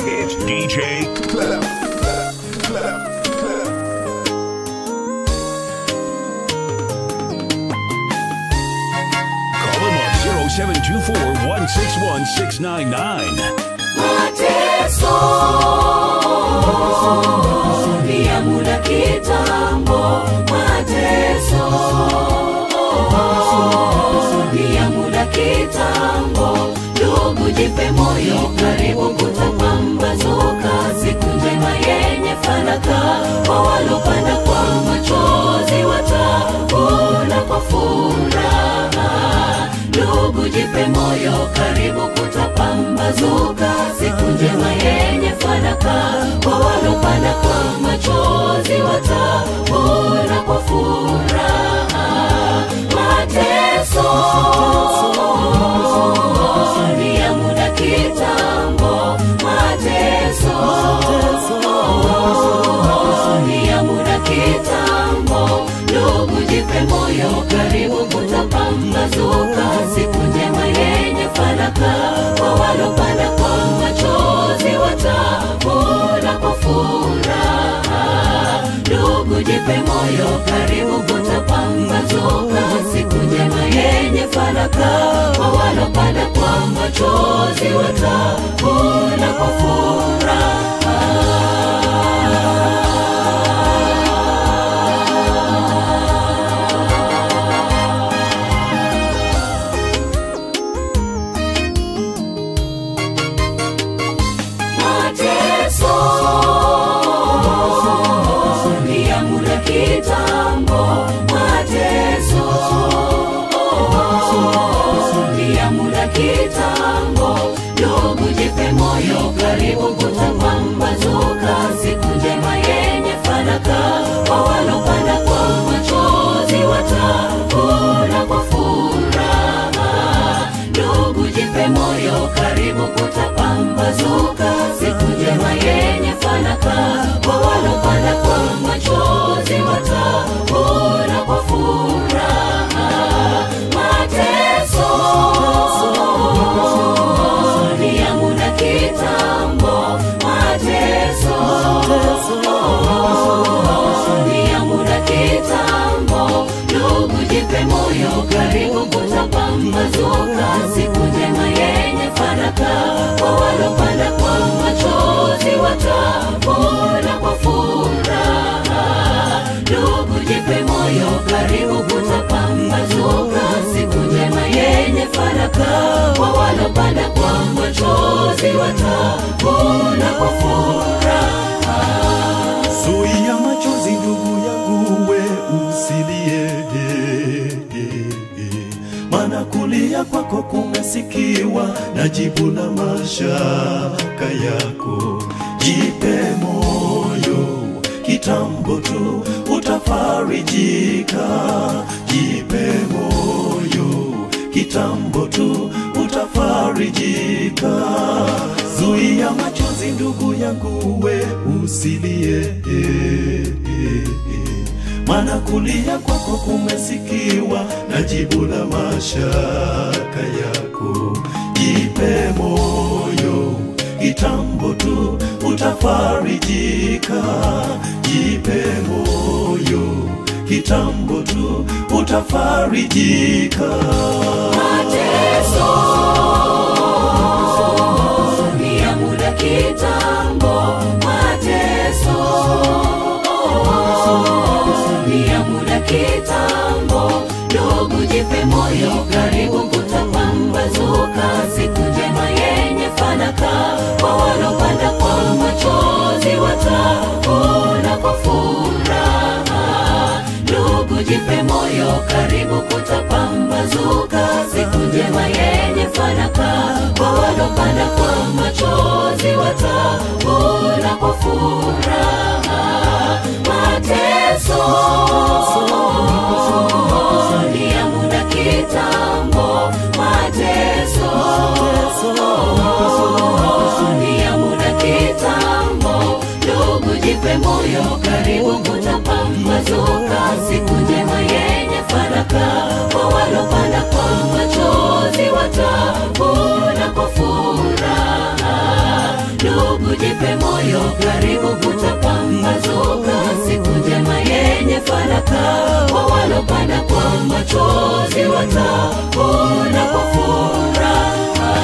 It's DJ Call him on 0724 161 699. mateso ni ya muda kitambo mateso ni ya muda kitambo ndugu jipe moyo karibu kutapambazuka siku njema yenye fanaka kwa walopanda kwa machozi watavuna kwa furaha ndugu jipe moyo karibu kutapambazuka siku njema yenye fanaka kwa walopanda kwa machozi watavuna kwa furaha mateso ni ya muda kitambo mateso ni ya muda kitambo ndugu jipe moyo karibu kutapambazuka siku njema yenye fanaka kwa walopanda kwa machozi watavuna kwa furaha ndugu jipe moyo karibu kutapambazuka siku njema yenye fanaka kwa walopanda kwa machozi watavuna kwa furaha mateso ni ya muda kitambo mateso ni ya muda kitambo ndugu jipe moyo karibu kutapambazuka siku njema yenye fanaka kwa walopanda kwa machozi watavuna kwa furaha ndugu jipe moyo karibu kutapambazuka siku njema yenye fanaka kwa walopanda kwa machozi watavuna kwa furaha mateso ni ya muda kitambo mateso ni ya muda kitambo ndugu jipe moyo karibu kutapambazuka siku njema yenye fanaka kwa walopanda kwa machozi watavuna kwa furaha ndugu jipe moyo karibu kutapambazuka siku njema yenye fanaka kwa walopanda kwa machozi watavuna kwa furaha Zuia machozi ndugu yangu, we usilie, maana kulia kwako kumesikiwa na jibu la mashaka yako. Jipe moyo, kitambo tu utafarijika. Jipe moyo, kitambo tu utafarijika. Zuia machozi ndugu yangu, we usilie, maana kulia kwako kumesikiwa na jibu la mashaka yako. Jipe moyo, kitambo tu utafarijika. Jipe moyo, kitambo tu utafarijika. mateso ni ya muda kitambo mateso ni ya muda kitambo ndugu jipe moyo karibu kutapambazuka siku njema yenye fanaka kwa walopanda kwa machozi watavuna kwa furaha ndugu jipe moyo karibu kutapambazuka siku njema yenye fanaka kwa walopanda kwa machozi watavuna kwa furaha mateso ni ya muda kitambo mateso ni ya muda kitambo ndugu jipe moyo karibu kutapambazuka siku njema yenye fanaka kwa walopanda kwa machozi watavuna kwa furaha ndugu karibu kutapambazuka siku njema yenye faraka kwa walopanda kwa machozi watavuna kwa furaha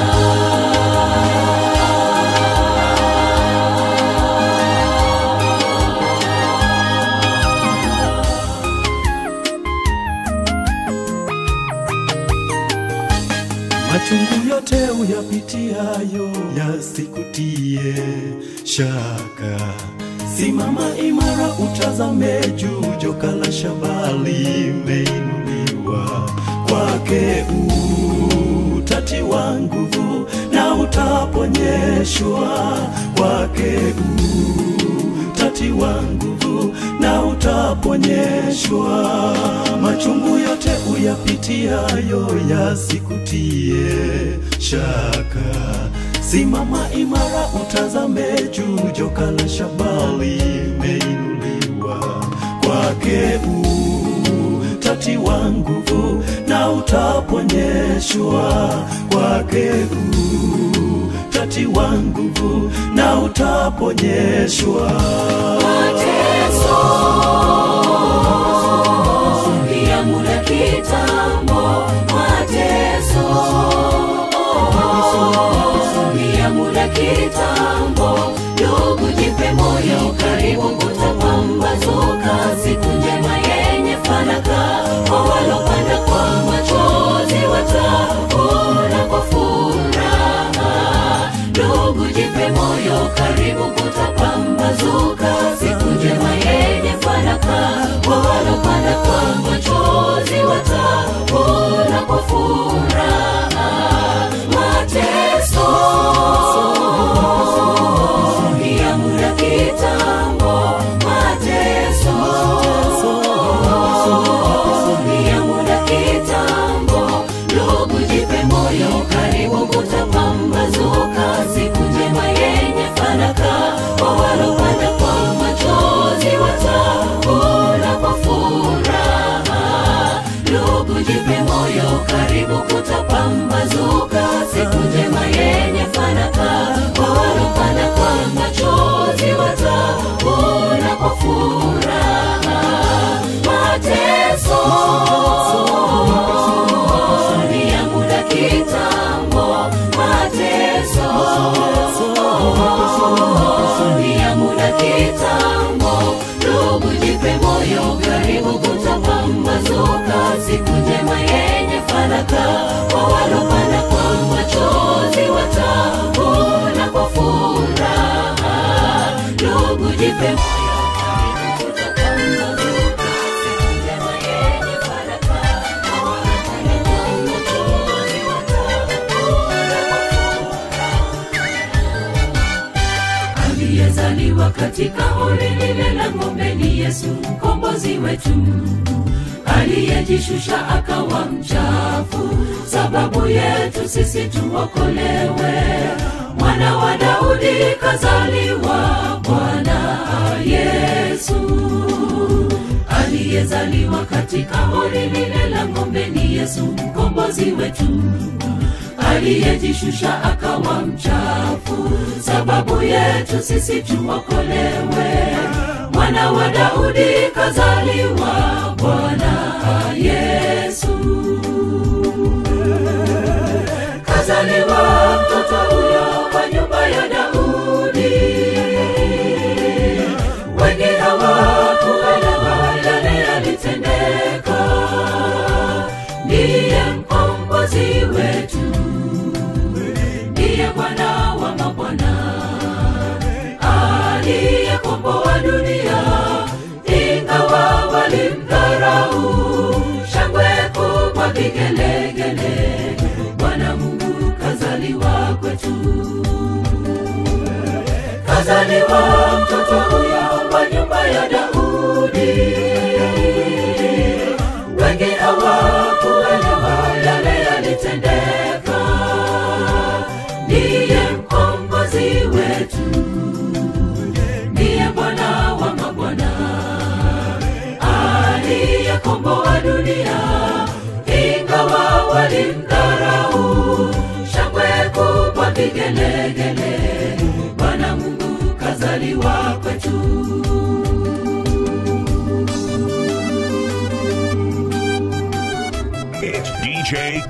machungu yote uyapitiayo yasikutie shaka simama imara utazame juu joka la shaba limeinuliwa kwake utatiwa nguvu na utaponyeshwa kwake utatiwa nguvu na utaponyeshwa machungu yote uyapitiayo yasikutie shaka simama imara utazame juu joka la shaba limeinuliwa kwake utatiwa nguvu na utaponyeshwa kwake utatiwa nguvu na utaponyeshwa mateso ya muda kitambo mateso ya muda kitambo ndugu jipe moyo karibu kutapambazuka siku njema yenye faraka kwa walopanda kwa machozi watavuna kwa furaha ndugu jipe moyo karibu kutapambazuka siku njema yenye faraka kwa walopanda kwa machozi watavuna kwa furaha mateso ya muda kitambo mateso ya muda kitambo ndugu jipe moyo karibu kutapambazuka siku njema yenye faraka kwa walopanda kwa machozi watavuna kwa furaha ndugu jipe moyo karibu kutapambazuka siku njema yenye faraka kwa walopanda kwa machozi watavuna kwa furaha mateso ni ya muda kitambo mateso ni ya muda kitambo ndugu jipe moyo karibu kutapambazuka siku njema yenye faraka kwa walopanda kwa machozi watavuna kwa furaha ndugu jipe moyo karibu kutapambazuka siku njema yenye faraka kwa walopanda kwa machozi watavuna kwa aliyezaliwa katika hori lile la ng'ombe ni yesu mkombozi wetu aliyejishusha akawa mchafu sababu yetu sisi tuokolewe mwana wa daudi kazaliwa bwana yesu aliyezaliwa katika hori lile la ng'ombe ni yesu mkombozi wetu aliyejishusha akawa mchafu sababu yetu sisi tuokolewe mwana wa daudi kazaliwa bwana yesu kazaliwa mtoto huyo wa nyumba ya daudi wengi hawakuelewa yale yalitendeka ndiye mkombozi wetu ndiye bwana wa mabwana aliyekomboa dunia ingawa walimdharau shangwe kubwa vigelegele bwana mungu kazaliwa kwetu kazaliwa mtoto huyo wa nyumba ya daudi wengi hawakuelewa yale yalitendeka ndiye mkombozi wetu ndiye bwana wa mabwana aliyekomboa dunia ingawa walimdharau shangwe kubwa vigelegele bwana mungu kazaliwa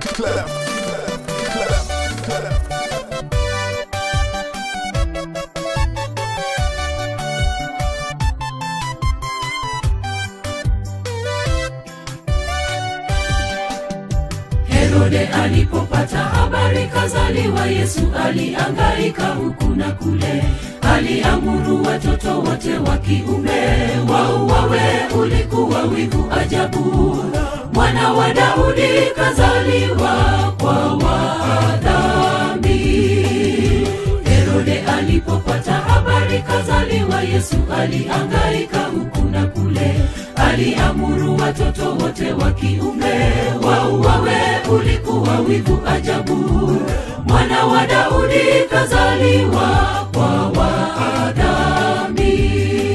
herode alipopata habari kazaliwa yesu aliangaika huku na kule aliamuru watoto wote wa kiume wauawe ulikuwa wivu ajabu mwana wa daudi kazaliwa kwa wadhambi herode alipopata habari kazaliwa yesu aliangaika huku na kule aliamuru watoto wote wa kiume wauawe ulikuwa wivu ajabu mwana wa daudi kazaliwa kwa wadhambi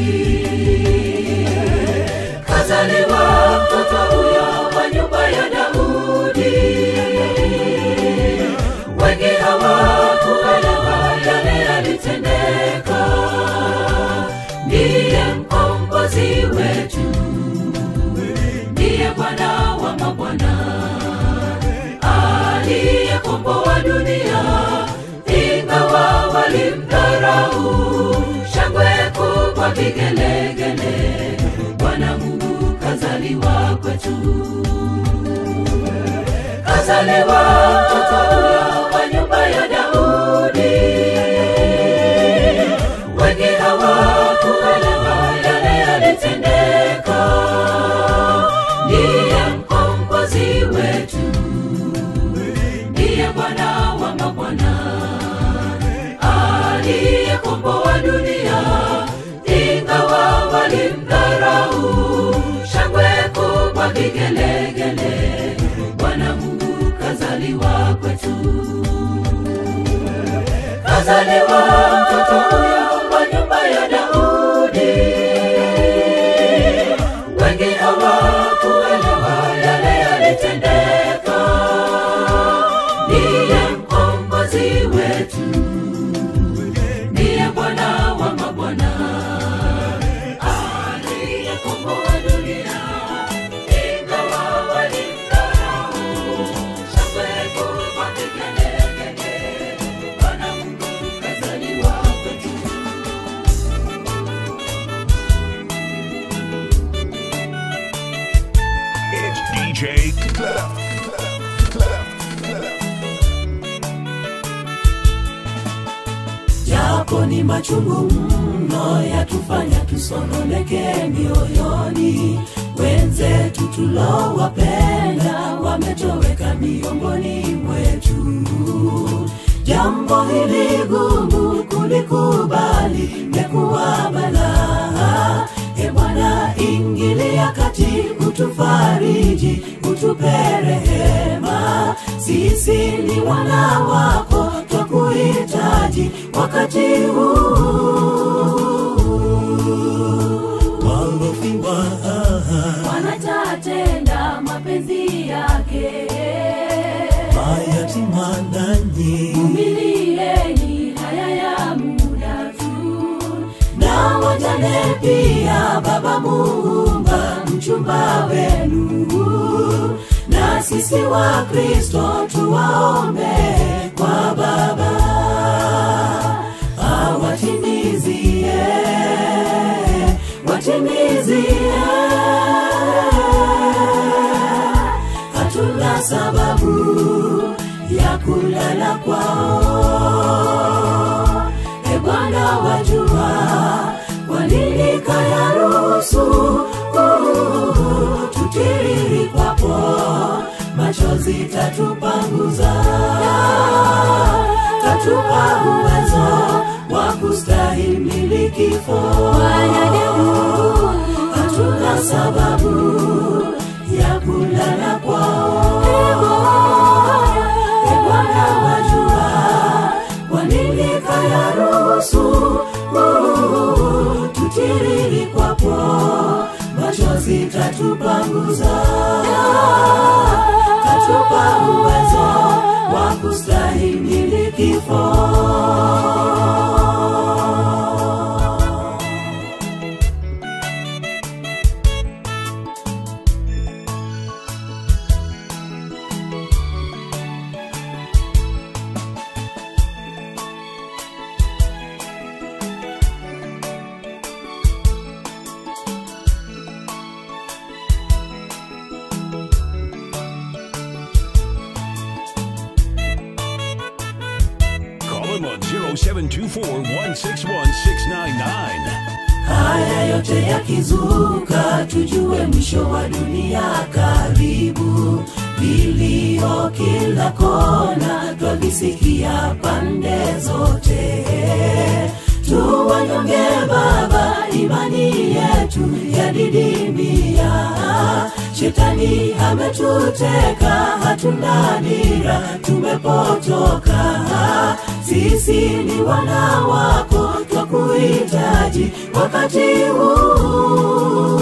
kazaliwa mtoto huyo wa nyumba ya daudi wengi hawakuelewa yale yalitendeka ndiye mkombozi wetu ndiye bwana wa mabwana aliyekomboa dunia ingawa walimdharau shangwe kubwa vigelegele bwana mungu kazaliwa kwetu kazaliwa mtoto huyo wa nyumba ya daudi wengi hawakuelewa yale yalitendeka ndiye mkombozi wetu ndiye bwana wa mabwana aliyekomboa dunia ingawa walimdharau shangwe kubwa vigelegele bwana mungu kazaliwa kwetu kazaliwa mtoto huyo wa nyumba ya daudi wengi hawakuelewa yale yalitendeka ndiye mkombozi wetu ndiye bwana wa mabwana aliyekomboa dunia ingawa walimdharau shangwe kubwa vigelegele bwana mungu kazaliwa kwetu It's DJ japo ni machungu mno yatufanya tusononeke mioyoni wenzetu tulowapenda wametoweka miongoni mwetu jambo hili gumu kulikubali mekuwa balaa e bwana ingilia kati utufariji utupe rehema sisi ni wana wako twakuhitaji wakati huu walofiwa wanatatenda mapenzi yake mayatima nanyi milieni haya ya muda tu na wajane pia baba muumba mchumba wenu na sisi wa kristo tuwaombe kwa baba awatimizie watimizie hatuna sababu ya kulala kwao e bwana wajua kwanini kayaruhusu uh, tutiriri kwapo machozi tatupanguza tatupa uwezo wa kustahimili kifo hatuna sababu ya kulala kwao e bwana wajua kwa nini kayaruhusu uh, tutiriri kwapo machozi tatupanguza tatupa uwezo wa kustahimili kifo them on 0724161699. haya yote yakizuka tujue mwisho wa dunia karibu vilio kila kona twavisikia pande zote tuwanyonge baba imani yetu yadidimia shetani ametuteka hatuna dira tumepotoka sisi ni wana wako twakuhitaji wakati huu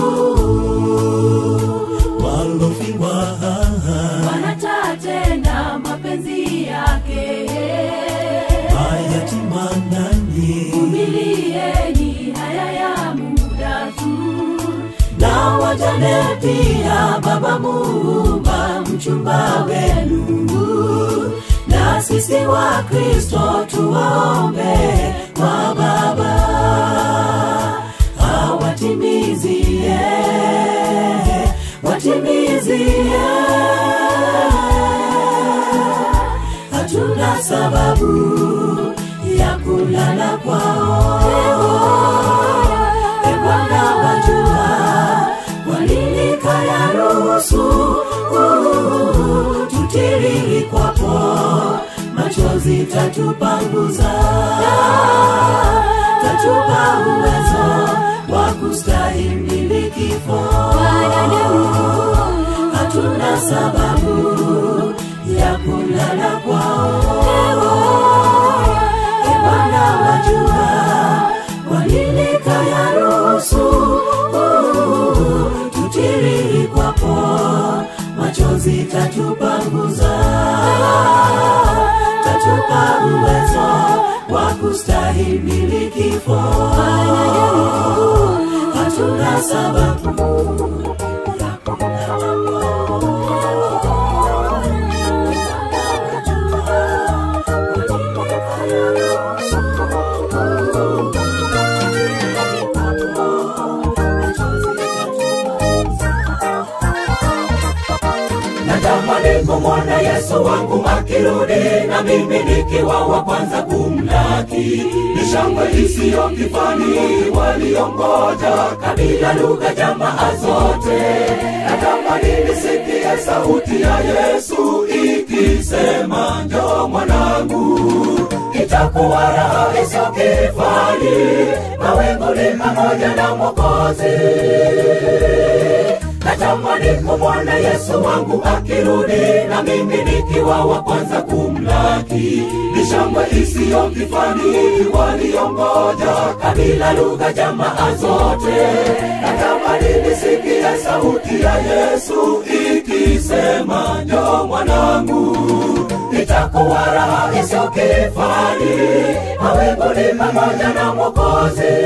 walofiwa wanatatenda mapenzi yake mayatima nani vumilieni haya ya muda tu na wajane pia baba muumba mchumba wenu na sisi wa kristo tuwaombe kwa baba awatimizie watimizie hatuna sababu ya kulala kwao e bwana wajua walilika ya ruhusu tutiriri kwapo machozi tatupanguza tatupa uwezo wa kustahimili kifo hatuna sababu ya kulala kwao e bwana wajua walilika ya ruhusu tutiriri kwapo machozi tatupanguza tatupa uwezo wa kustahimili kifo hatuna sababu ya kulala natamani kumwona yesu wangu akirudi na mimi nikiwa wa kwanza kumlaki ni shangwe isiyo kifani waliongoja kabila lugha jamaa zote natamani nisikie sauti ya yesu ikisema njo mwanangu itakuwa raha isiyo kifani mawinguni pamoja na mwokozi natamani kumwona yesu wangu akirudi na mimi nikiwa wa kwanza kumlaki ni shangwe isiyo kifani waliongoja kabila lugha jamaa zote natamani nisikie sauti ya yesu ikisema njo mwanangu itakuwa raha isiyo kifani mawinguni pamoja na mwokozi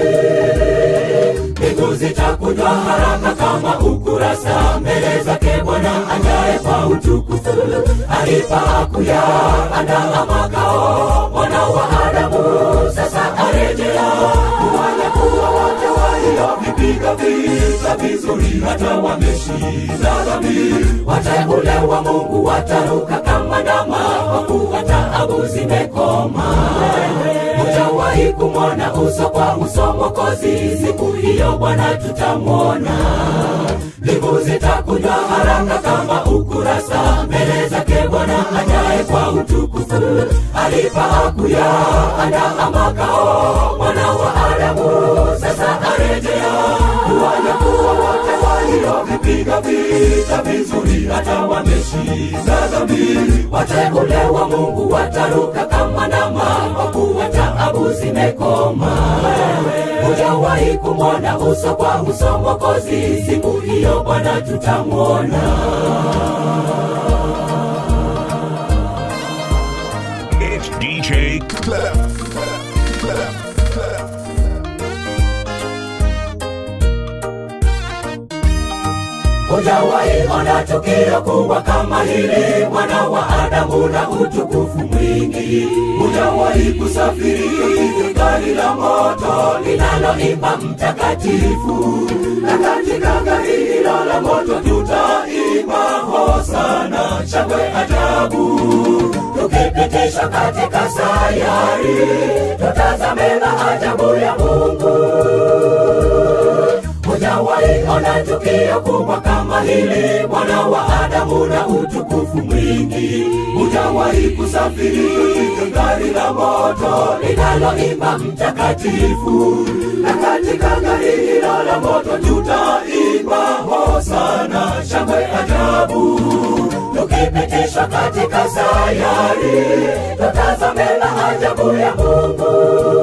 mbingu zitakunjwa haraka kama ukurasa mbele zake bwana ajaye kwa utukufu alipa kuya andaa makao mwana wa adamu sasa arejea kuwanya kuwa wote waliovipiga vita vizuri hata wameshinda dhambi wateule wa mungu wataruka kama ndama kwa kuwa taabu zimekoma hujawahi kumwona uso kwa uso mwokozi siku hiyo bwana tutamwona mbingu zitakunywa haraka kama ukurasa mbele zake bwana ajaye kwa utukufu alipa kuya andaa makao mwana wa adamu sasa arejea kuwanyakuwa wote waliovipiga vita vizuri hata wameshinda dhambi wateule wa mungu wataruka kama ndama kwa kuwa taabu zimekoma hujawahi kumwona uso kwa uso mwokozi siku hiyo bwana tutamwona It's DJ Clef. Clef. Clef. Clef. hujawahi ona tukio kubwa kama hili mwana wa adamu na utukufu mwingi hujawahi kusafiri gari la moto linaloimba mtakatifu na katika gari hilo la moto tutaimba hosana shangwe ajabu tukipitishwa katika sayari tutazame maajabu ya mungu hujawahi ona tukio kubwa kama hili mwana wa adamu na utukufu mwingi hujawahi kusafiri katika gari la moto linaloimba mtakatifu na katika gari hilo la moto tutaimba hosana shangwe ajabu tukipitishwa katika sayari tutazame maajabu ya mungu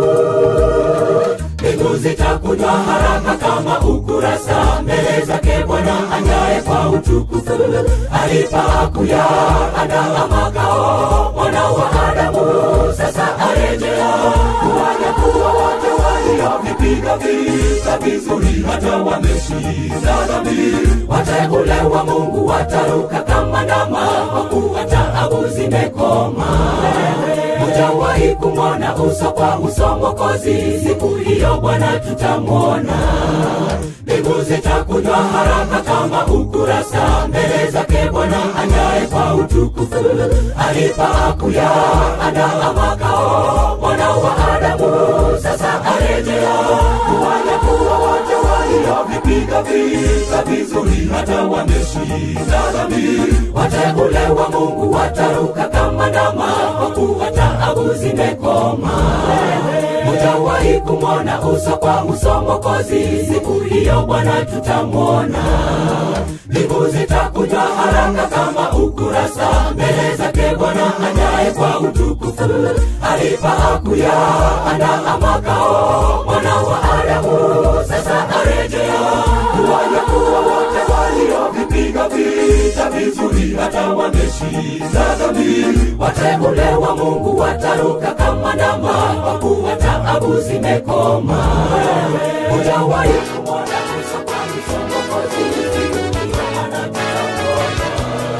mbingu zitakunywa haraka kama ukurasa mbele zake bwana anyaye kwa utukufu alipakuya andaa makao mwana wa adamu sasa arejea kuwanyakuwa wote waliovipiga vita vizuri hata wameshinda dhambi wateule wa mungu wataruka kama ndama kwa kuwa taabu zimekoma hujawahi kumwona uso kwa uso mokozi siku hiyo bwana tutamwona mbingu zitakunywa haraka kama ukurasa mbele zake bwana anyaye kwa utukufu alipakuya andaa makao mwana wa adamu sasa arejea kuwanyakuwa wote waliovipiga vita vizuri hata wameshinda dhambi wateule wa mungu wataruka kama ndama kwa kuwa taabu zimekoma hujawahi kumwona uso kwa uso mokozi siku hiyo bwana tutamwona mbingu zitakunywa haraka kama ukurasa mbele zake bwana anyaye kwa utukufu alipakuya andaa makao mwana wa adamu sasa arejea kuwanyakuwa wote waliovipiga vita vizuri hata wameshinda dhambi wateule wa mungu wataruka kama ndama kwa kuwa taabu zimekoma hujawahi kumwona uso kwa uso Mwokozi, siku hiyo Bwana tutamwona.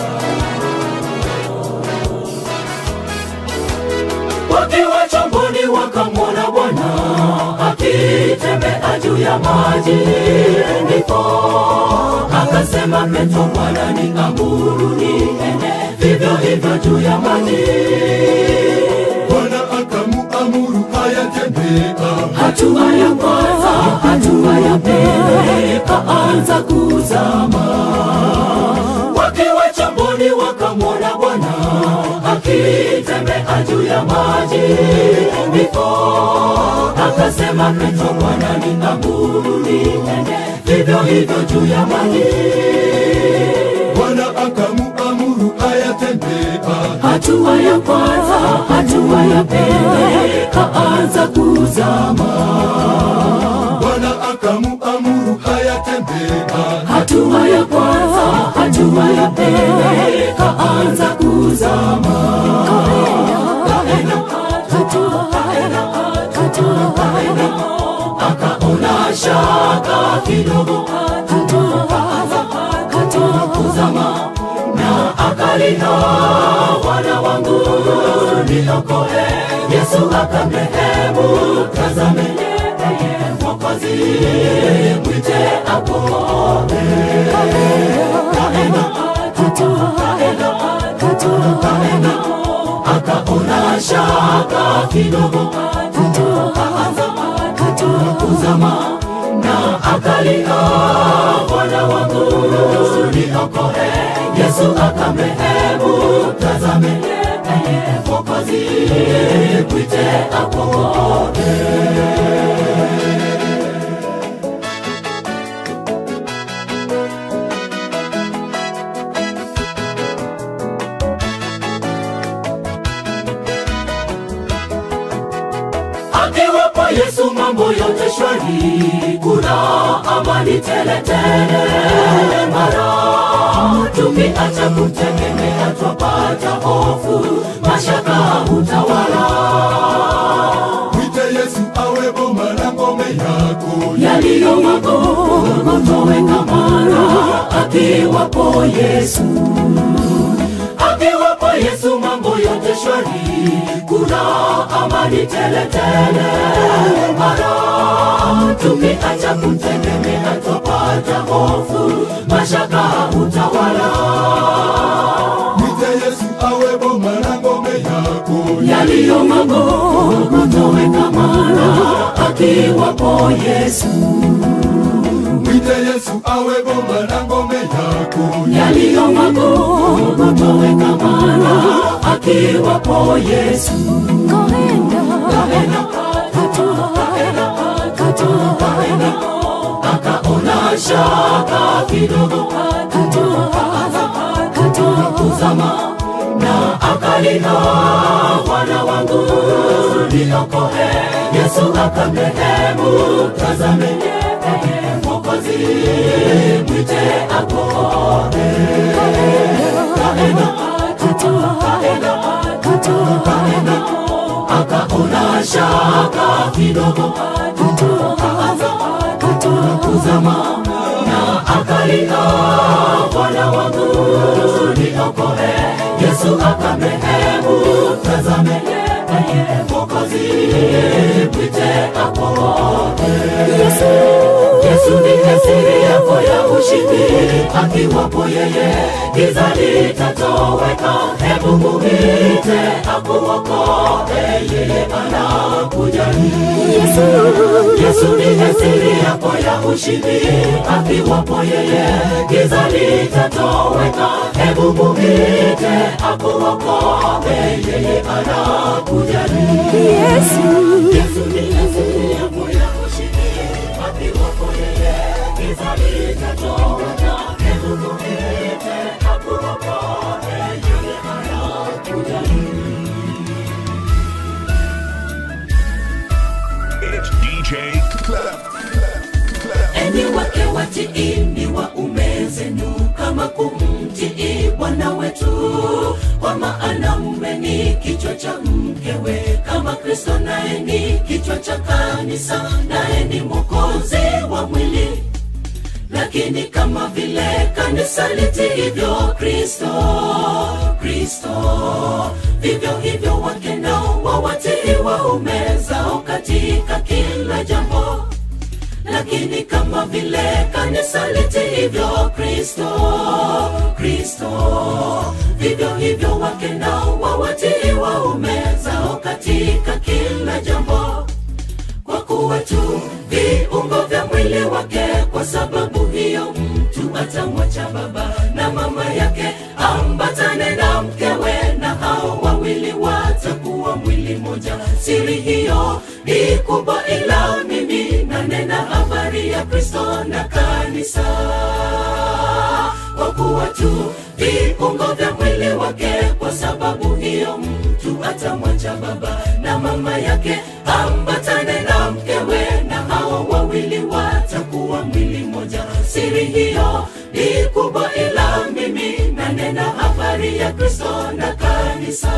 wakiwa chomboni wakamwona bwana akitembea juu ya maji ndipo akasema petro bwana ni amuru niende vivyo hivyo juu ya maji bwana akamuamuru ayatembea hatua ya kwanza hatua ya pili kaanza kuzama wakiwa chomboni wakamwona bwana akitembea juu ya maji ndipo akasema petro bwana ni amuru niende vivyo hivyo juu ya maji bwana akamuamuru ayatembea hatua ya kwanza hatua ya pili kaanza kuzama bwana akamuamuru ayatembea hatua ya kwanza hatua ya pili kaanza kuzama kaenda hatua kaenda hatua kaenda akaona shaka kidogo hatua kaanza hatua kuzama na akalia wana wangu niokoe yesu akamrehemu tazame yeye mwokozi mwite akoe kaenda hatua kaenda hatua kaenda akaona shaka kidogo hatua kaanza hatua kuzama na akalia bwana wangu niokoe yesu akamrehemu tazame yeye mwokozi mwite akoe akiwapo yesu mambo yote shwari kuna amani teletele mara tukiacha kumtegemea twapata hofu mashaka hutawala mwite yesu awe boma la ngome yako yaliyo magumu toweka mara akiwapo yesu akiwapo yesu mambo yote shwari kuna amani teletele mara tukiacha kumtegemea twapata hofu mashaka hutawala mwite yesu awe boma la ngome yako yaliyo magumu kutoweka mara akiwapo Yesu mwite Yesu awe bomba na ngome yako. yaliyo magumu kutoweka mara akiwapo Yesu Kaenda, kaenda, kaenda, akaona shaka kidogo kuzama na akalia bwana wangu niokoe yesu akamrehemu tazame mokozi mwite akone kaenda kaenda kaenda akaona shaka kidogo kuzama na akalia bwana wangu niokoe yesu akamrehemu tazame mokozi mwite akone yesu ni siri yako ya ushindi akiwapo yeye giza litatoweka hebu mumite akuokoe yeye anakujali yesu ni siri yako ya ushindi akiwapo yeye giza litatoweka hebu mumite akuokoe yeye anakujali yesu ni siri yako ya ushindi akiwapo yeye giza litatoweka hebu mumite akuokoe yeye anakujali It's DJ Clef. Clef. Clef. enyi wake watiini waume zenu kama kumtii bwana wetu kwa maana mume ni kichwa cha mkewe kama kristo naye ni kichwa cha kanisa naye ni mwokozi wa mwili lakini kama vile kanisa litiivyo kristo kristo vivyo hivyo wake nao wawatii waume zao katika kila jambo lakini kama vile kanisa litiivyo kristo kristo vivyo hivyo wake nao wawatii waume zao katika kila jambo kwa kuwa tu viungo vya mwili wake kwa sababu hiyo mtu atamwacha baba na mama yake ambatane na mkewe na hao wawili watakuwa mwili moja siri hiyo ni kubwa ila mimi nanena habari ya kristo na kanisa kwa kuwa tu viungo vya mwili wake kwa sababu hiyo mtu atamwacha baba na mama yake ambatane na mkewe na hao wawili watakuwa mwili moja siri hiyo ni kubwa ila mimi nanena habari ya kristo na kanisa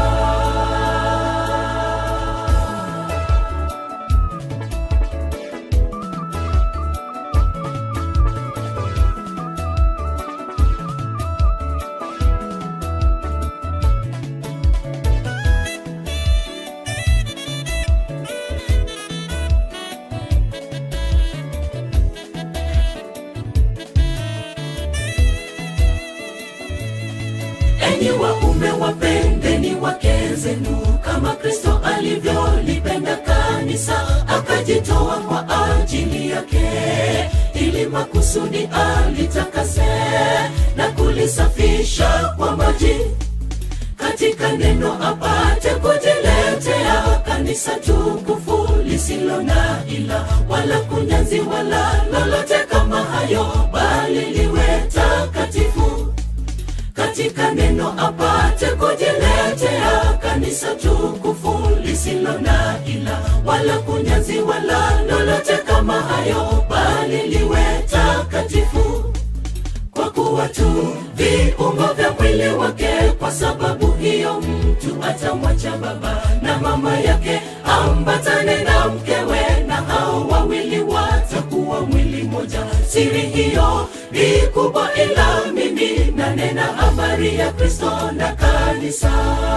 enyi waume wapendeni wake zenu kama kristo alivyolipenda kanisa akajitoa kwa ajili yake ili makusudi alitakase na kulisafisha kwa maji katika neno apate kujiletea kanisa tukufu lisilo na ila wala kunyanzi wala lolote kama hayo bali liwe takatifu katika neno apate kujiletea kanisa tukufu lisilo na ila wala kunyanzi wala lolote kama hayo bali liwe takatifu kwa kuwa tu viungo vya mwili wake kwa sababu hiyo mtu atamwacha baba na mama yake ambatane na mkewe na hao wawili watakuwa mwili moja siri hiyo ni kubwa ila mimi nanena habari ya kristo na kanisa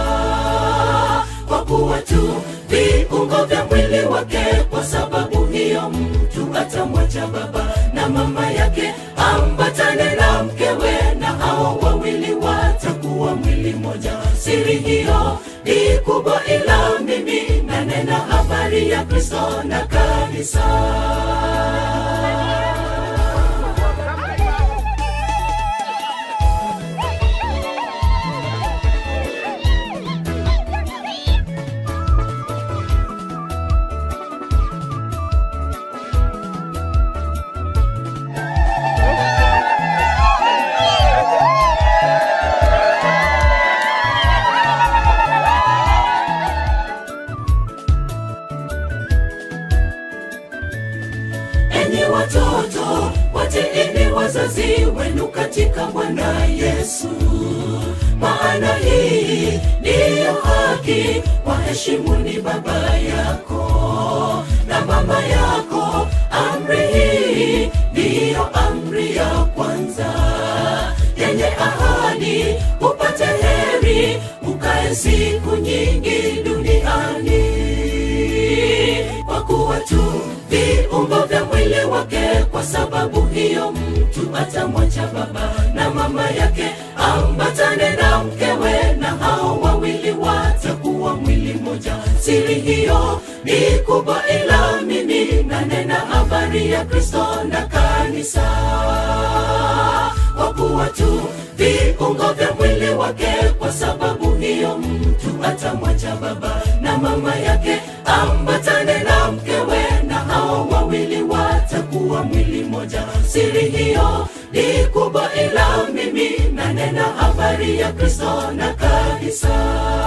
kwa kuwa tu viungo vya mwili wake kwa sababu hiyo mtu atamwacha baba na mama yake ambatane na mkewe na hao wawili watakuwa mwili moja siri hiyo ni ni kubwa ila mimi nanena habari ya kristo na kanisa enyi watoto watiini wazazi wenu katika bwana yesu maana hii ndiyo haki waheshimuni baba yako na mama yako amri hii ndiyo amri ya kwanza yenye ahadi upate heri ukae siku nyingi duniani kwa kuwa tu viungo vya mwili wake kwa sababu hiyo mtu atamwacha baba na mama yake ambatane na mkewe na hao wawili watakuwa mwili moja siri hiyo ni kubwa ila mimi nanena habari ya kristo na kanisa kwa kuwa tu viungo vya mwili wake kwa sababu hiyo mtu atamwacha baba na mama yake ambatane na mkewe na hao wawili watakuwa mwili moja siri hiyo ni kubwa ila mimi nanena habari ya kristo na kanisa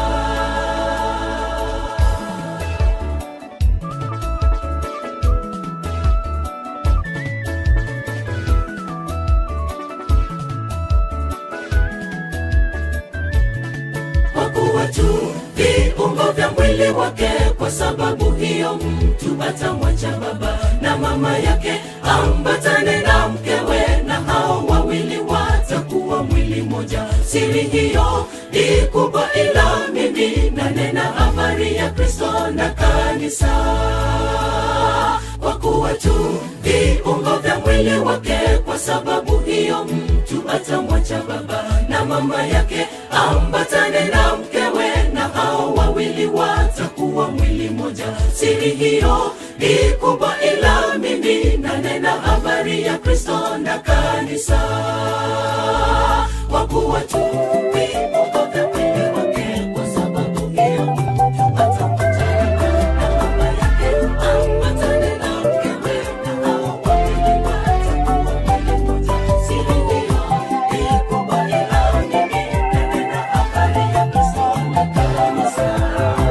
kwa kuwa tu viungo vya mwili wake kwa sababu hiyo mtu atamwacha baba na mama yake ambatane na mkewe na hao wawili watakuwa mwili moja siri hiyo ni kubwa ila mimi nanena habari ya kristo na kanisa kwa kuwa tu viungo vya mwili wake kwa sababu hiyo mtu atamwacha baba na mama yake ambatane na mkewe na hao wawili watakuwa mwili moja siri hiyo ni kubwa ila mimi nanena habari ya kristo na kanisa kwa kuwa tu viungo vya mwili wake kwa sababu hiyo mtu atamwacha na mama yake ambatane na mkewe na hao wawili watakuwa mwili moja siri hiyo ni kubwa ila mimi nanena habari ya kristo na kanisa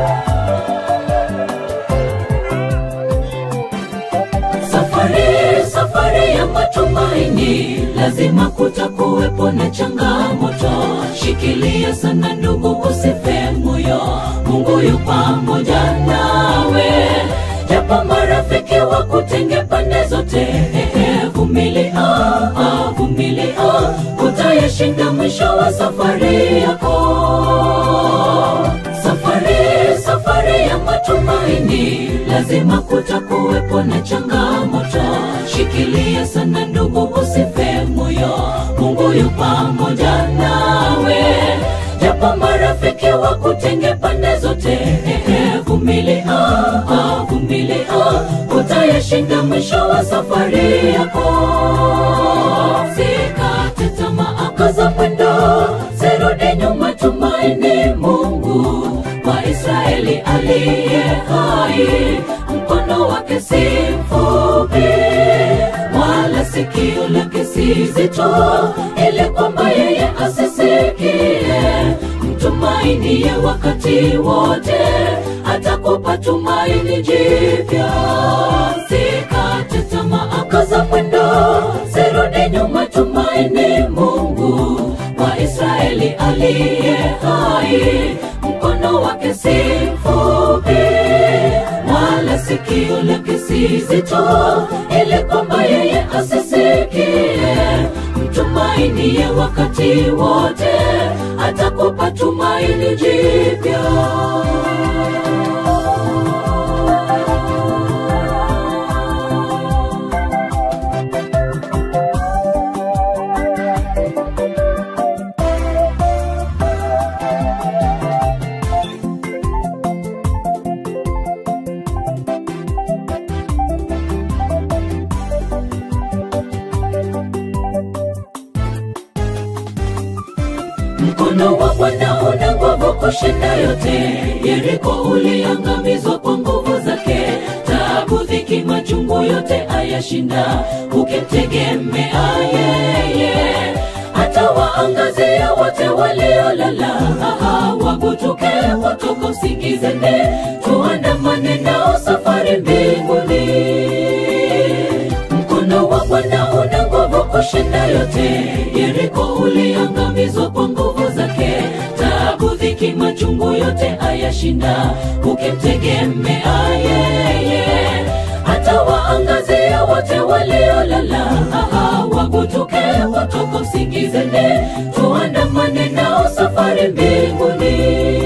safari safari ya matumaini lazima kutakuwepo na changamoto shikilia sana ndugu usife moyo mungu yu pamoja nawe japo marafiki wa kutenge pande zote ehe, vumilia ah, vumilia utayashinda mwisho wa safari yako safari safari ya matumaini lazima kutakuwepo na changamoto shikilia sana ndugu usife moyo mungu yu pamoja nawe japo marafiki wa kutenge pande zote ehe, vumilia ah, vumilia utayashinda mwisho wa safari yako sikate tamaa kaza mwendo sirudi nyuma tumaini mungu wa israeli aliye hai mkono wake si mfupi wala sikio lake si zito ili kwamba yeye asisikie mtumainie wakati wote atakupa tumaini jipya sikate tamaa kaza mwendo sirudi nyuma tumaini mungu wa israeli aliye hai mkono wake si mfupi wala sikio lake si zito ili kwamba yeye asisikie mtumainie wakati wote atakupa tumaini jipya kushinda yote yeriko uliangamizwa kwa nguvu zake tabu dhiki machungu yote ayashinda ukimtegemea yeye hata waangazia wote waliolala aha wagutuke kutoka usingizeni tuandamane nao safari mbinguni mkono wa bwana una nguvu kushinda yote yeriko uliangamizwa kwa nguvu zake tabu dhiki machungu yote ayashinda ukimtegemea yeye hata waangazia wote waliolala aha wagutuke kutoka usingizeni tuandamane nao safari mbinguni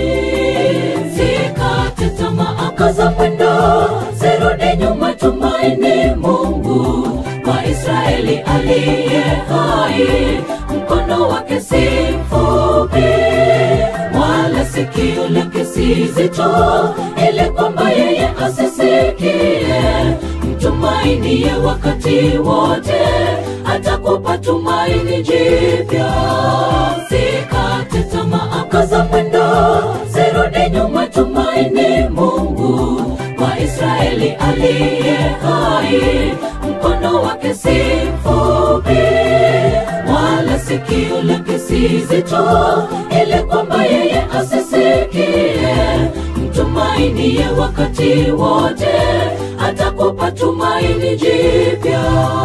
sikate tamaa kaza mwendo sirudi nyuma tumaini mungu wa israeli aliye hai mkono wake si mfupi wala sikio lake si zito ili kwamba yeye asisikie mtumainie wakati wote atakupa tumaini jipya sikate tamaa kaza mwendo sirudi nyuma tumaini mungu wa israeli aliye hai mkono wake si mfupi wala sikio lake si zito ili kwamba yeye asisikie mtumainie wakati wote atakupa tumaini jipya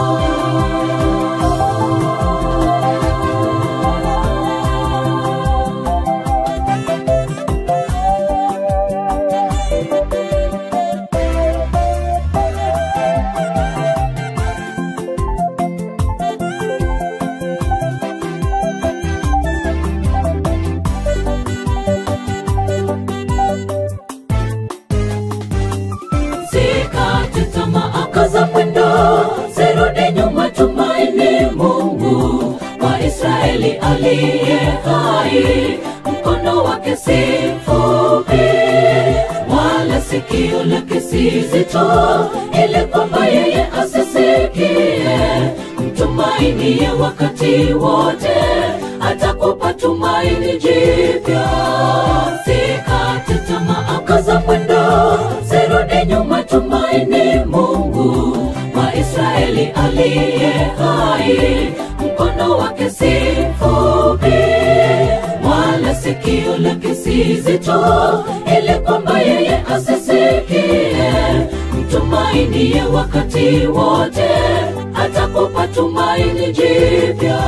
sikate tamaa kaza mwendo sirudi nyuma tumaini mungu wa israeli aliye hai mkono wake si mfupi wala sikio lake si zito ili kwamba yeye asisikie mtumainie wakati wote atakupa tumaini jipya sikate tamaa kaza mwendo sirudi nyuma tumaini mungu wa israeli aliye hai mkono wake si mfupi wala sikio lake si zito ili kwamba yeye asisikie mtumainie wakati wote atakupa tumaini jipya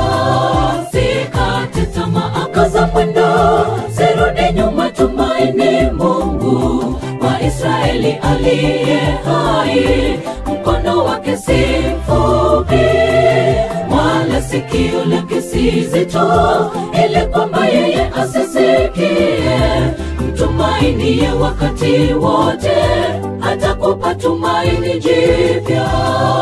sikate tamaa kaza mwendo sirudi nyuma tumaini mungu wa israeli aliye hai mkono wake si mfupi wala sikio lake si zito ili kwamba yeye asisikie mtumainie wakati wote atakupa tumaini jipya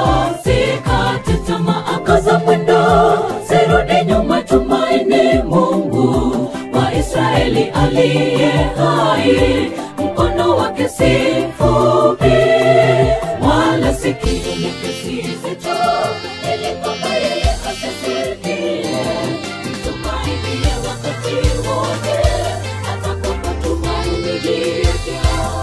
sikate tamaa kaza mwendo sirudi nyuma tumaini mungu wa israeli aliye hai mkono wake si mfupi wala sikio lake si zito ili kwamba yeye asisikie mtumainie wakati wote atakupa tumaini jipya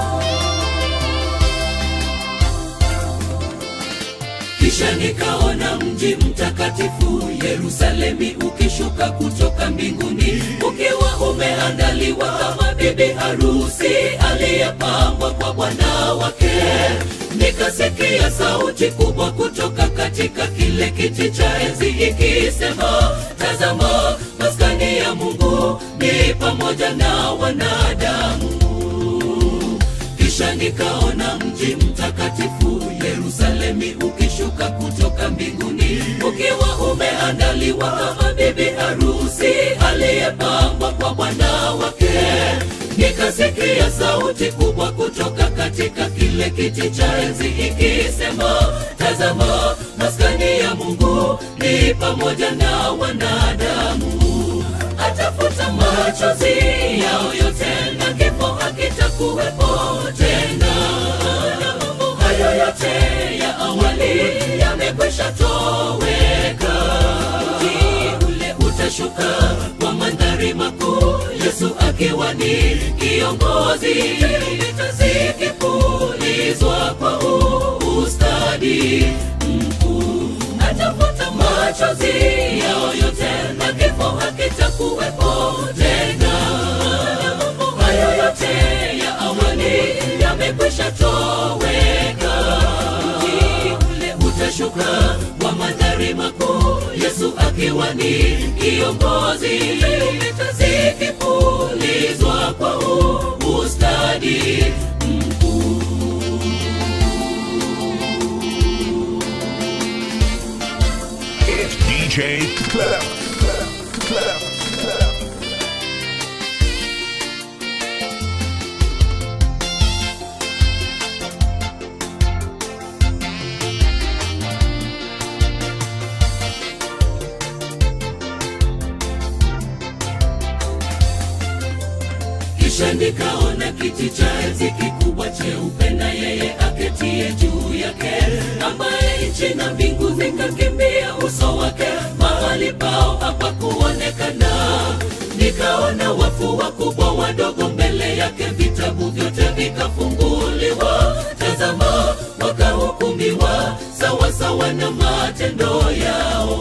kisha nikaona mji mtakatifu yerusalemi ukishuka kutoka mbinguni ukiwa umeandaliwa kama bibi harusi aliyepambwa kwa bwana wake nikasikia sauti kubwa kutoka katika kile kiti cha enzi ikisema tazama maskani ya mungu ni pamoja na wanadamu kisha nikaona mji mtakatifu yerusalemi ukishuka kutoka mbinguni ukiwa umeandaliwa kama bibi harusi aliyepambwa kwa bwana wake nikasikia sauti kubwa kutoka katika kile kiti cha enzi ikisema tazama maskani ya mungu ni pamoja na wanadamu atafuta machozi yao yote na kifo hakitakuwepo tena na mambo hayo yote ya awali yamekwisha toweka mji ule utashuka kwa mandhari makuu yesu akiwa ni kiongozi vita zikipulizwa kwa ustadi mkuu atafuta machozi yao yote na kifo hakitakuwepo tena hayo yote ya awali yamekwisha toweka mji ule utashuka kwa mandhari makuu yesu akiwa ni kiongozi vita zikipulizwa kwa ustadi mkuu It's DJ Clef. Clef. Clef. Clef. kisha nikaona kiti cha enzi kikubwa cheupe na yeye aketie juu yake ambaye nchi na mbingu zikakimbia uso wake mahali pao hapakuonekana nikaona wafu wakubwa wadogo mbele yake vitabu vyote vikafunguliwa tazama wakahukumiwa sawasawa na matendo yao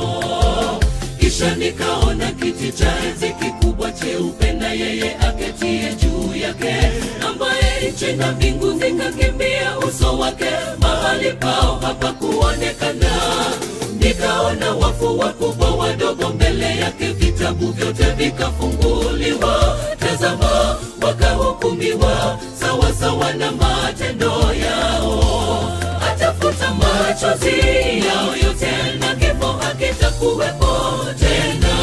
kisha nikaona kiti cha enzi kikubwa cheupe na yeye aketie juu yake ambaye nchi na mbingu zikakimbia uso wake mahali pao hapakuonekana nikaona wafu wakubwa wadogo mbele yake vitabu vyote vikafunguliwa tazama wakahukumiwa sawasawa na matendo yao atafuta machozi yao yote na kifo hakitakuwepo tena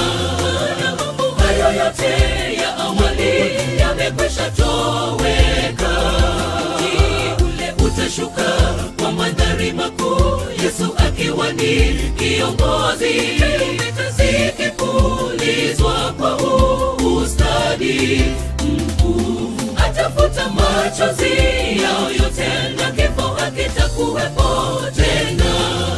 hayo yote ya awali yamekwisha toweka mji ule utashuka kwa mandhari makuu yesu akiwa ni kiongozi vita zikipulizwa kwa ustadi mkuu atafuta machozi yao yote na kifo hakitakuwepo tena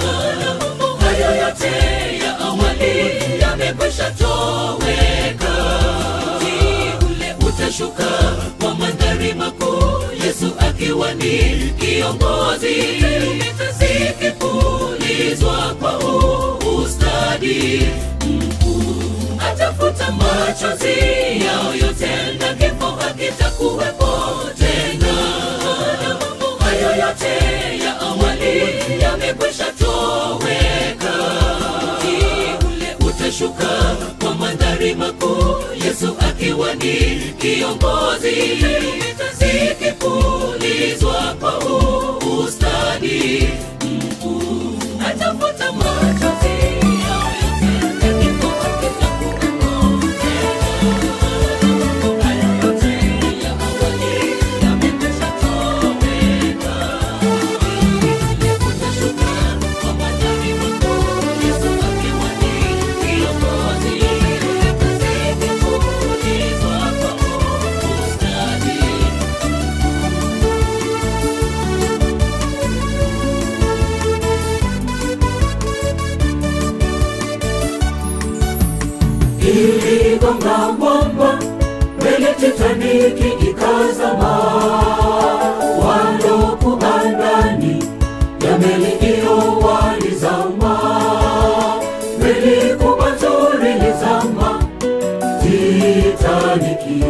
hayo yote ya awali yamekwisha toweka mji ule utashuka kwa mandhari makuu yesu akiwa ni kiongozi vita zikipulizwa kwa ustadi mkuu atafuta machozi yao yote na kifo hakitakuwepo tena hayo yote ya awali yamekwisha toweka mji ule utashuka kwa mandhari makuu yesu akiwa ni kiongozi vita zikipulizwa kwa ustadi mkuu atafuta machozi yao yote na kifo hakitakuwepo hayo yote ya awali yamekwisha toweka utashuka kwa mandhari makuu yesu akiwa ni kiongozi zikipulizwa kwa ustadi iligonga mwamba mbele titaniki ikazama walokuwa ndani ya meli hiyo walizama meli kubwa nzuri lizama titaniki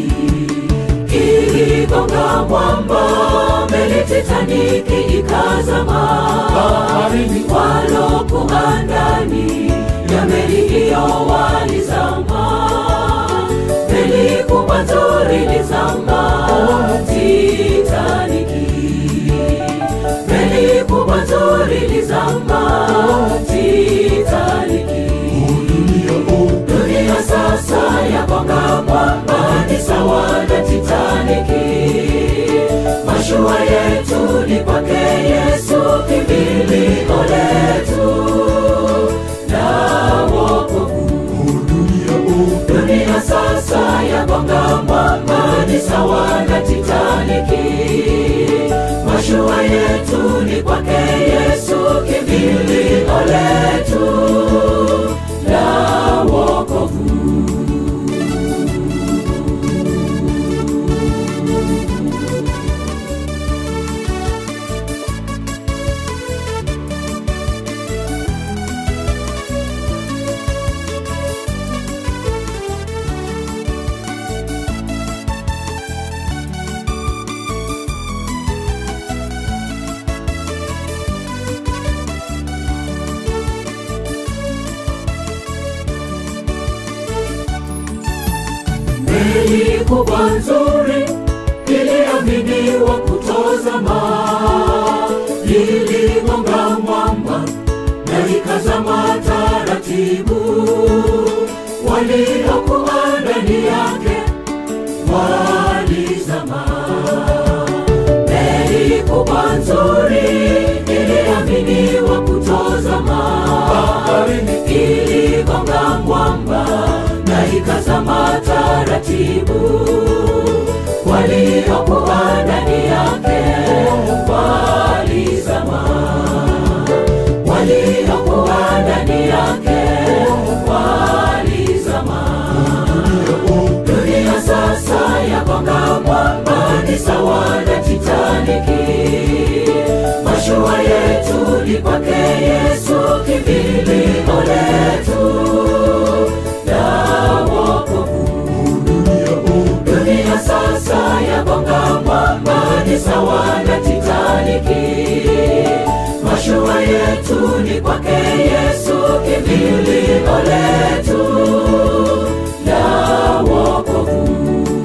iligonga mwamba meli titaniki ikazama baharini walokuwa ndani ya meli hiyo walizama meli kubwa nzuri lizama titaniki meli kubwa nzuri lizama titaniki dunia sasa yagonga mwamba ni sawa na titaniki mashua yetu ni kwake yesu kimbilio letu na wokovu dunia sasa yagonga mwamba ni sawa na titaniki mashua yetu ni kwake yesu kimbilio letu la wokovu kubwa nzuri iliaminiwa kutozama, iligonga mwamba na ikazama taratibu. Waliokuwa ndani yake walizama. Meli kubwa nzuri iliaminiwa kutozama, iligonga mwamba na ikazama taratibu. Waliokuwa ndani yake walizama, waliokuwa ndani yake walizama. Dunia sasa yagonga mwamba, ni sawa na Titaniki. Mashua yetu ni kwake Yesu, kimbilio letu la wokovu. Dunia sasa yagonga mwamba, ni sawa na Titaniki. Mashua yetu ni kwake Yesu, kimbilio letu la wokovu.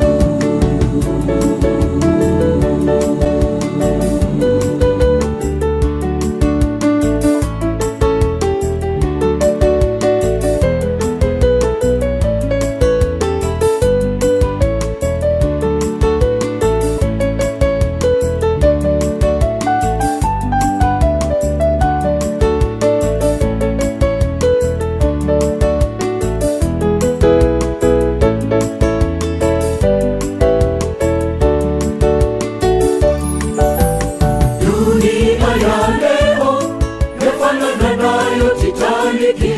Dunia ya leo yafanana nayo Titaniki,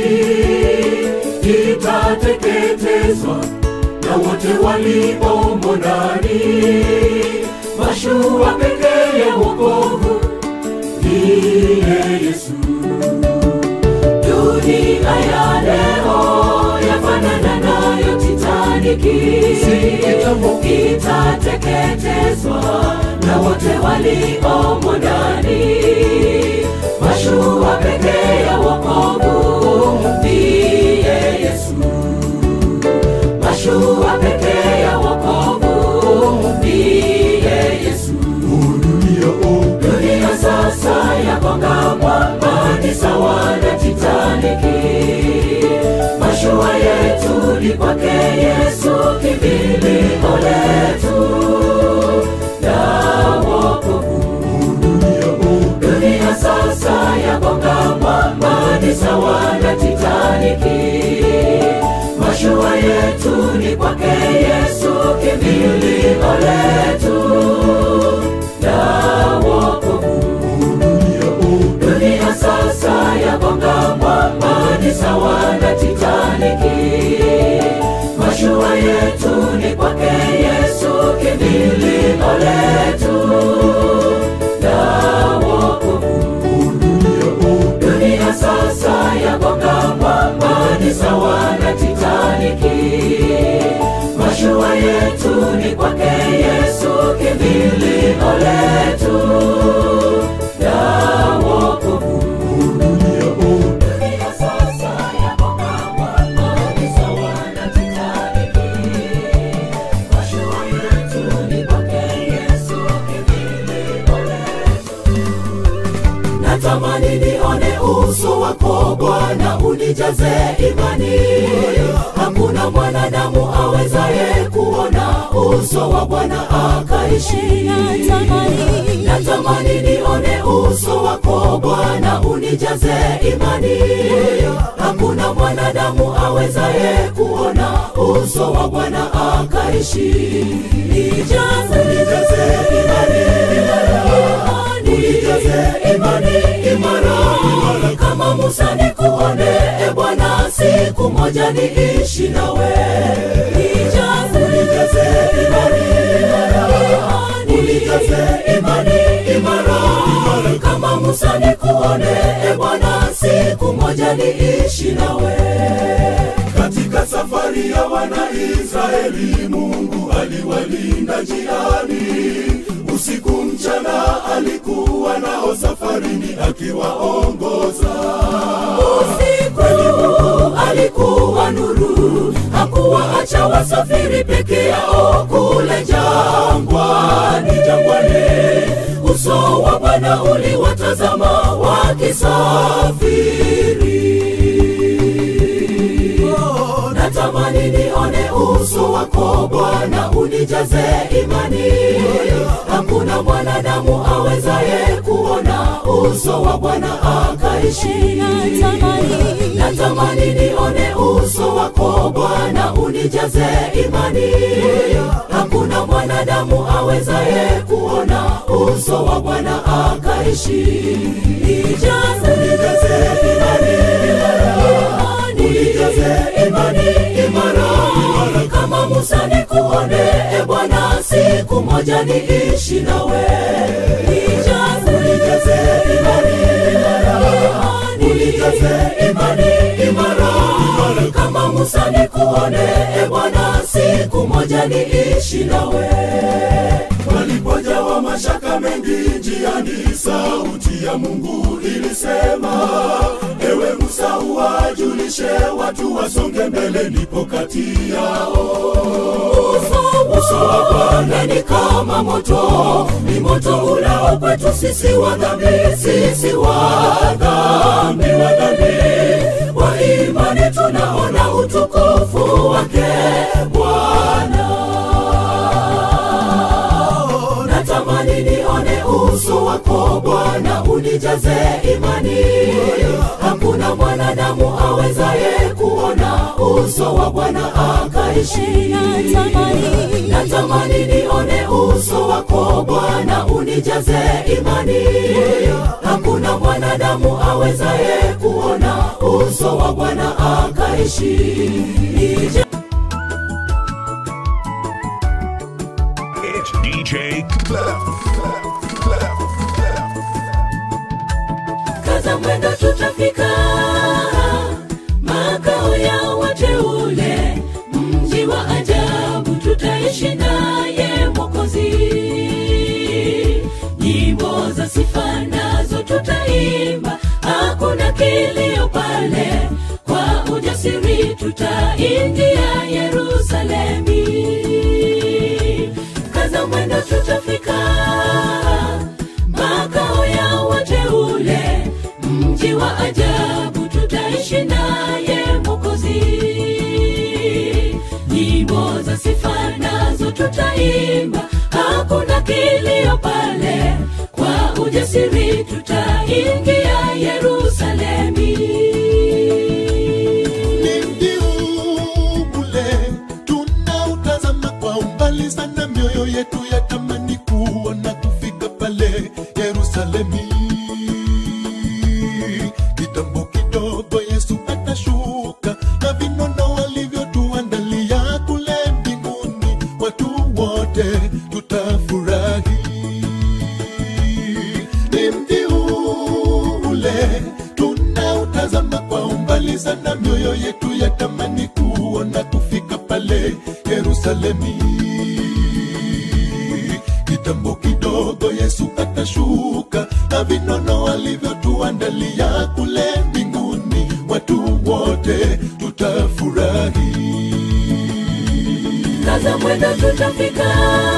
itateketezwa na wote waliomo ndani. Mashua pekee ya wokovu ndiye Yesu. Dunia ya leo yafanana nayo Titaniki, itateketezwa na wote waliomo ndani. Mashua pekee ya wokovu ndiye Yesu. Mashua pekee ya wokovu ndiye Yesu. Dunia sasa yagonga mwamba, ni sawa na Titaniki. Mashua yetu ni kwake Yesu, kimbilio letu la wokovu. Dunia sasa yagonga mwamba, ni sawa na Titaniki. Mashua yetu ni kwake Yesu, kimbilio letu la wokovu. Dunia sasa yagonga mwamba, ni sawa na Titaniki. Mashua yetu ni kwake Yesu, kimbilio letu la wokovu. Dunia sasa yagonga mwamba, ni sawa na Titaniki. Mashua yetu ni kwake Yesu, kimbilio letu la wokovu. Dunia sasa yagonga mwamba, ni sawa na Titaniki. Mashua yetu ni kwake Yesu, kimbilio letu natamani nione uso wako Bwana, unijaze imani. Hakuna mwanadamu awezaye kuona uso wa Bwana akaishi. Natamani nione uso wako Bwana, unijaze imani. Hakuna mwanadamu awezaye kuona uso wa Bwana akaishi. Nijaze, nijaze imani, imani, unijaze imani imara, imara kama Musa nikuone, e Bwana, siku moja niishi nawe. Nijaze, nijaze imani, imani, unijaze imani imara, imara kama Musa nikuone, e Bwana, siku moja niishi nawe. Katika safari ya Wanaisraeli, Mungu aliwalinda njiani. Usiku mchana alikuwa nao safarini akiwaongoza. Usiku alikuwa nuru, hakuwaacha wasafiri peke yao kule jangwani jangwani uso wa bwana uliwatazama wakisafiri natamani nione uso wako bwana unijaze imani hakuna mwanadamu awezaye kuona uso wa bwana akaishi natamani nione uso wako bwana unijaze imani hakuna mwanadamu awezaye kuona uso wa bwana akaishi nijaze nijaze imani unijaze imani imara kama musa nikuone e bwana siku moja niishi nawe nijaze nijaze imani unijaze imani imara kama musa nikuone e bwana siku moja niishi nawe walipojawa mashaka mengi njiani sauti ya mungu ilisema ewe musa uwajulishe watu wasonge mbele nipo kati yao uso wa bwana ni kama moto ni moto ulao kwetu sisi wa dhambi sisi wa dhambi wa dhambi wa imani tunaona utukufu wake bwana natamani nione uso wako bwana unijaze imani hakuna mwanadamu awezaye kuona uso wa bwana akaishi natamani nione uso wako bwana unijaze imani hakuna mwanadamu awezaye kuona uso wa bwana akaishi Nije It's DJ Clef. Clef. Clef. Clef. kaza mwendo tutafika makao ya wateule mji wa ajabu tutaishi naye mwokozi nyimbo za sifa nazo tutaimba hakuna kilio pale kwa ujasiri tutaingia yerusalemi kaza mwendo tutafika makao ya wateule mji wa ajabu tutaishi naye mwokozi nyimbo za sifa nazo tutaimba hakuna kilio pale kwa ujasiri tutaingia yerusalemi ni mji ule tunautazama kwa umbali sana mioyo yetu yatamani kuona kufika pale yerusalemi kitambo kidogo yesu atashuka na vinono walivyotuandalia kule mbinguni watu wote tutafurahi ni mji ule tunautazama kwa umbali sana mioyo yetu yatamani kuona kufika pale yerusalemi kitambo kidogo yesu atashuka na vinono alivyotuandalia kule mbinguni watu wote tutafurahi kaza mwendo tutafika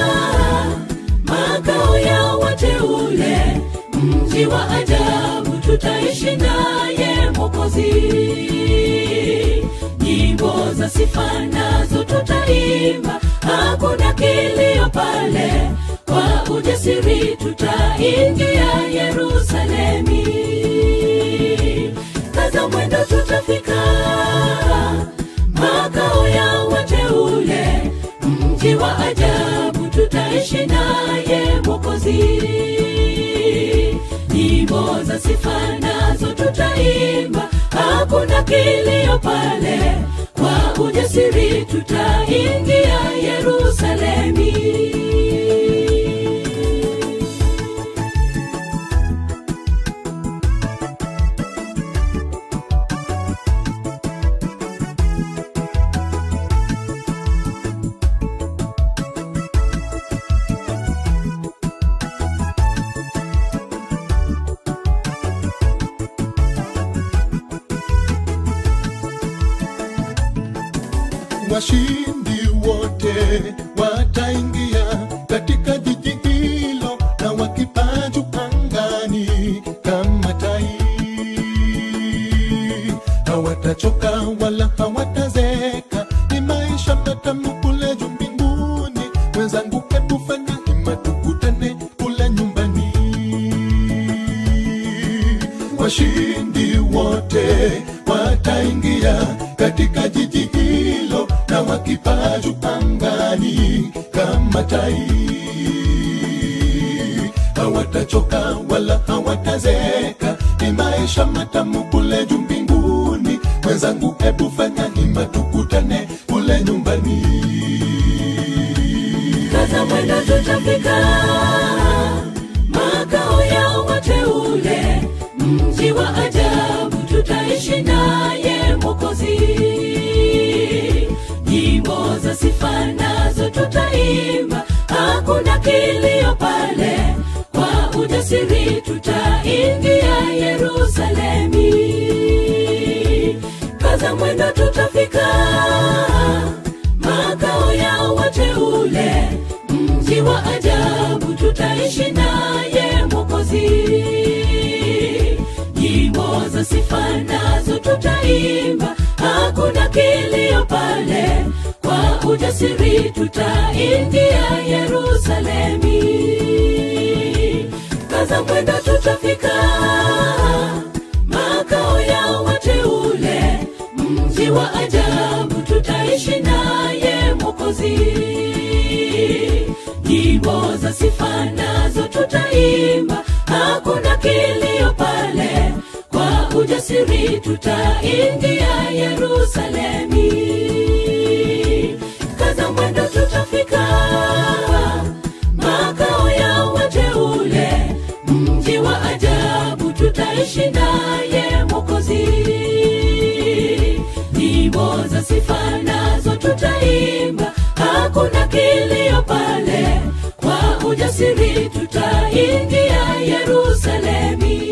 makao ya wateule mji wa ajabu tutaishi naye mwokozi nyimbo za sifa nazo tutaimba hakuna kilio pale kwa ujasiri tutaingia yerusalemi kaza mwendo tutafika makao ya wateule mji wa ajabu tutaishi naye mwokozi nyimbo za sifa nazo tutaimba hakuna kilio pale kwa ujasiri tutaingia yerusalemi washindi wote wataingia katika jiji hilo na wakipaa juu angani kama tai hawatachoka wala hawatazeka ni maisha matamu kule juu mbinguni mwenzangu hebu fanya hima tukutane kule nyumbani washindi wote wataingia katika jiji hilo na wakipaa juu angani kama tai hawatachoka wala hawatazeka ni maisha matamu kule juu mbinguni mwenzangu hebu fanya hima tukutane kule nyumbani kaza mwendo tutafika makao ya wateule mji wa ajabu tutaishi naye mokozi nyimbo za sifa nazo tutaimba hakuna kilio pale kwa ujasiri tutaingia yerusalemi kaza mwendo tutafika makao ya wateule mji wa ajabu tutaishi naye mokozi nyimbo za sifa nazo tutaimba hakuna kilio pale kwa ujasiri tutaingia yerusalemi kaza mwendo tutafika makao ya wateule mji wa ajabu tutaishi naye mokozi nyimbo za sifa nazo tutaimba hakuna kilio pale kwa ujasiri tutaingia yerusalemi kaza mwendo tutafika makao ya wateule mji wa ajabu tutaishi naye mokozi nyimbo za sifa nazo tutaimba hakuna kilio pale kwa ujasiri tutaingia yerusalemi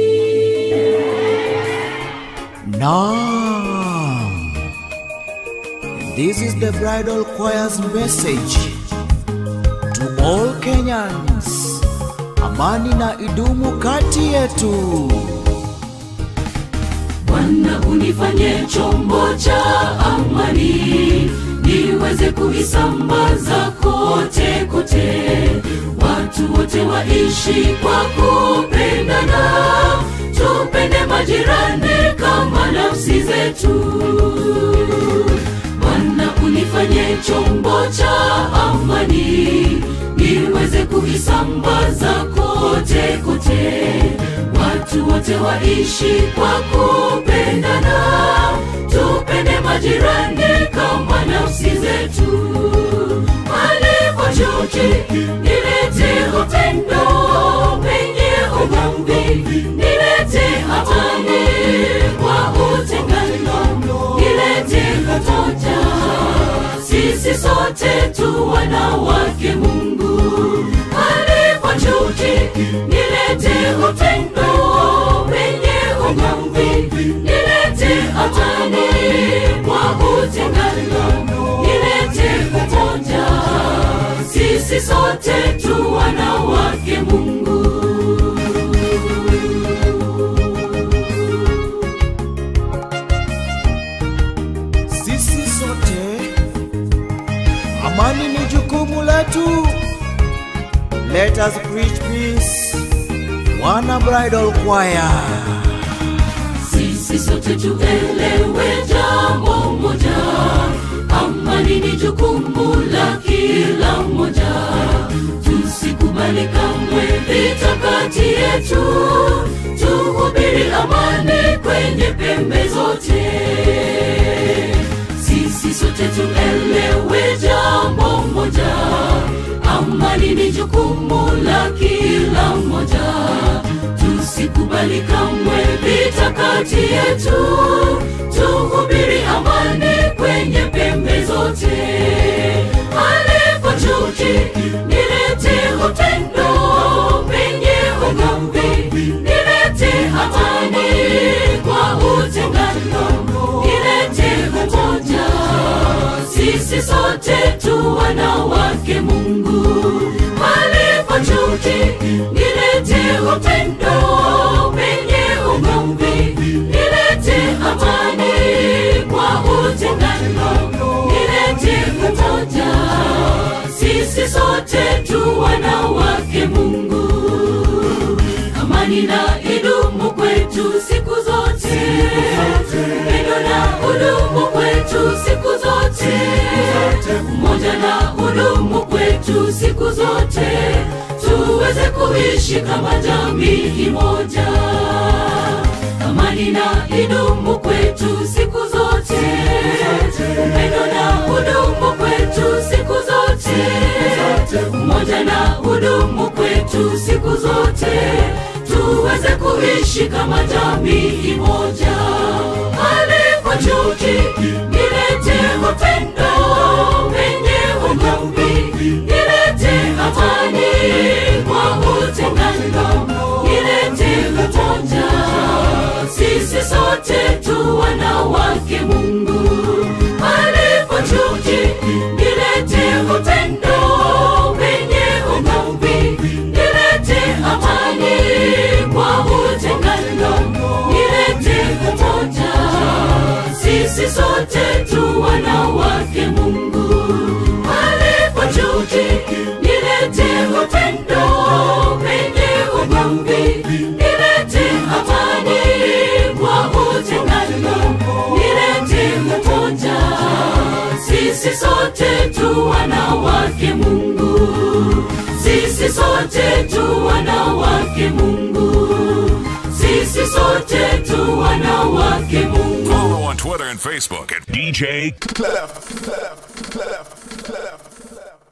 Naam. This is the bridal choir's message to all Kenyans. Amani na idumu kati yetu. Bwana unifanye chombo cha amani, niweze kuisambaza kote kote, watu wote waishi kwa kupendana, tupende majirani kama nafsi zetu. Bwana unifanye chombo cha amani, niweze kuisambaza kote kote, watu wote waishi kwa kupendana, tupende majirani kama nafsi zetu. Alipo chuki, nilete upendo penye ugomvi, nilete hatani kwa utengano, nilete umoja sisi sote tu wanawake Mungu. Alipo chuki, nilete upendo penye ugomvi, nilete hatani kwa utengano, nilete umoja sisi sote tu wanawake Mungu. Sisi sote, amani ni jukumu letu. Let us preach peace. Wana Bridal Choir. sisi sote tuelewe jambo moja amani ni jukumu la kila mmoja tusikubali kamwe vita kati yetu tuhubiri amani kwenye pembe zote sisi sote tuelewe jambo moja amani ni jukumu la kila mmoja tusikubali kamwe vita kati yetu tuhubiri amani kwenye pembe zote alipo chuki nilete utendo penye ugomvi nilete amani kwa utengano nilete umoja sote tu wanawake mungu palipo chuki nilete upendo penye ugomvi nilete amani kwa utengano nilete umoja sisi sote tu wanawake mungu amani na idumu kwetu siku zote pendo na udumu kwetu siku zote umoja na udumu kwetu siku zote tuweze kuishi kama jamii moja amani na idumu kwetu siku zote pendo na udumu kwetu siku zote umoja na udumu kwetu siku zote tuweze kuishi kama jamii moja alipo chuki nilete upendo wenye ugomvi nilete amani kwa utengano nilete umoja sisi sote tu wanawake mungu alipo chuki nilete upendo wenye ugomvi nilete amani kwa utengano nilete umoja sisi sote tu wanawake mungu alipo chuki nilete upendo wenye ugomvi nilete amani kwa utengano nilete umoja sisi sote tu wanawake mungu sisi sote tu wanawake mungu sisi sote tu wanawake mungu Follow on Twitter and Facebook at DJ Clef. Clef. Clef.